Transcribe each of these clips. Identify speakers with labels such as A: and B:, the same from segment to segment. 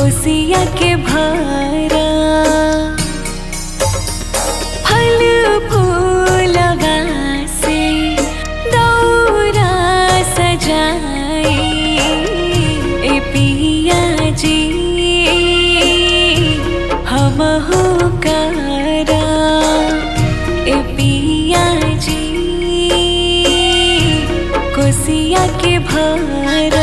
A: कोसिया के भारा फल फूलवा से दौरा सजाई ए पिया जी हम हो करा ए पिया जी कोसिया के भारा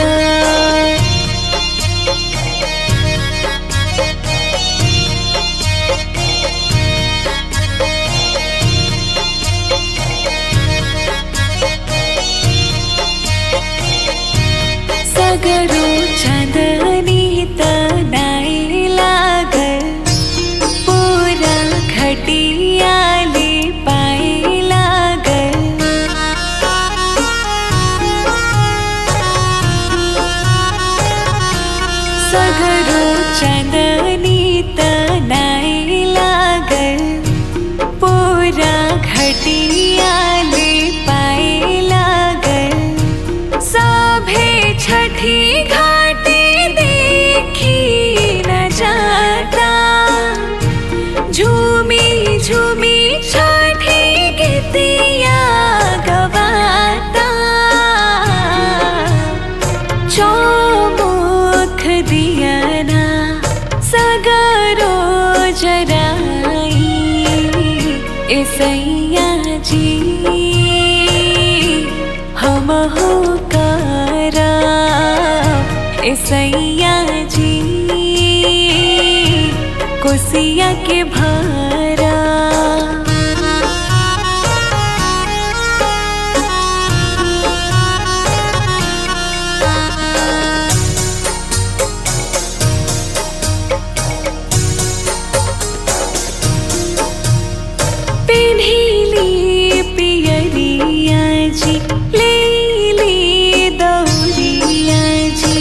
A: सगरो चंदनी तनाई लागल पूरा खटियाली पाई लागल सगरो चंदनी तनाई लागल पूरा खटियाली पाई लागल सभे छठी घाटी देखी न जाता झूमी झूमी छठी गीतिया गवाता चौमुख दियना सगरो जराई ऐसैया जी हम हो करा ऐसैया जी कोसिया के भारा पिन्हिली पियरिया जी लेली दौरिया जी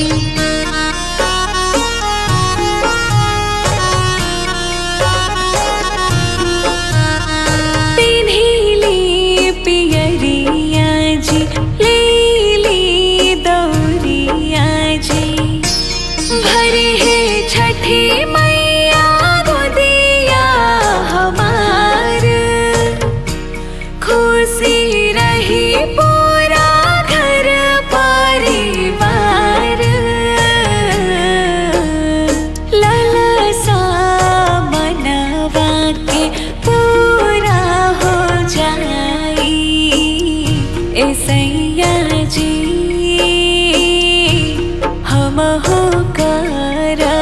A: पिन्हिली पियरिया जी लेली दौरिया जी भरे है छठी मैया गोदिया हमार खुशी रही पूरा घर परिवार ललसा मनवा के पूरा हो जाई ऐसैया जी हम हो करा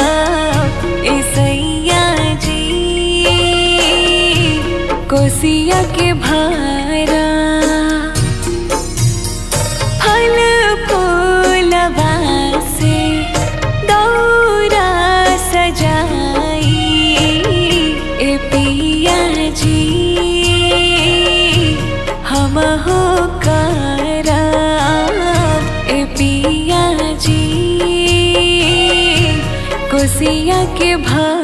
A: ऐसैया जी कोसिया के भारा फल फूलवा से दौरा सजाई ए पिया जी हम हो करा ए पिया जी कोसिया के भारा